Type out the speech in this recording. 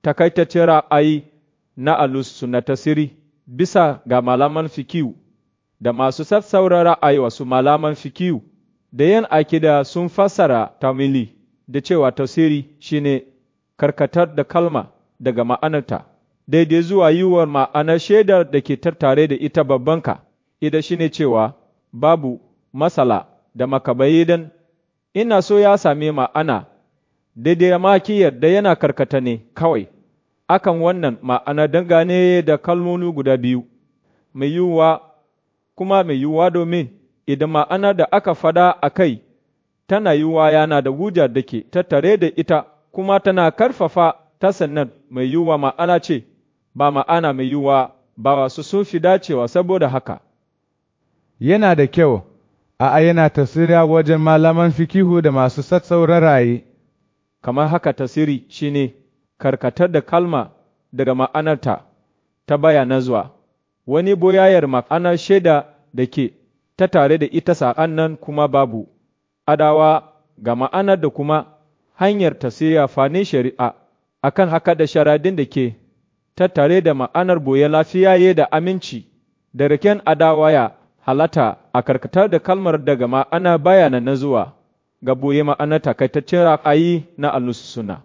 takaitaccen ra'ayi na alusu na tasiri bisa ga malaman fikiyu da masu sassauran ra'ayi wasu malaman fikiyu da yan akida sun fassara tamili da cewa tasiri shine karkatar da kalma daga ma'anarta daidai zuwa yiwuwar ma'anar shaidar da ke tattare da ita babbanka ida shine cewa babu masala da makabayidan ina so ya sami ma'ana daidai makiyar da yana karkata ne kawai akan wannan ma'ana dangane da kalmomi guda biyu mai yiwuwa kuma mai yiwuwa domin idan ma'ana da aka fada a kai tana yiwuwa yana da hujjar da ke tattare da ita kuma tana karfafa ta sannan mai yiwuwa ma'ana ce ba ma'ana mai yiwuwa ba wasu sun fi dacewa saboda haka yana da kyau a yana tasiriya wajen malaman fikihu da masu sassauran raye kamar haka tasiri shine karkatar da kalma daga ma'anarta ta bayana zuwa wani boyayar ma'anar shaida da ke ta tare da ita sa'an nan kuma babu adawa ga ma'anar da kuma hanyar tasiri fane shari'a akan haka da sharadin da ke ta tare da ma'anar boye lafiyaye da aminci da riken adawa ya halata a karkatar da kalmar daga ma'ana bayana na zuwa ga boye ma'anar takaitaccen ra'ayi na alusuna.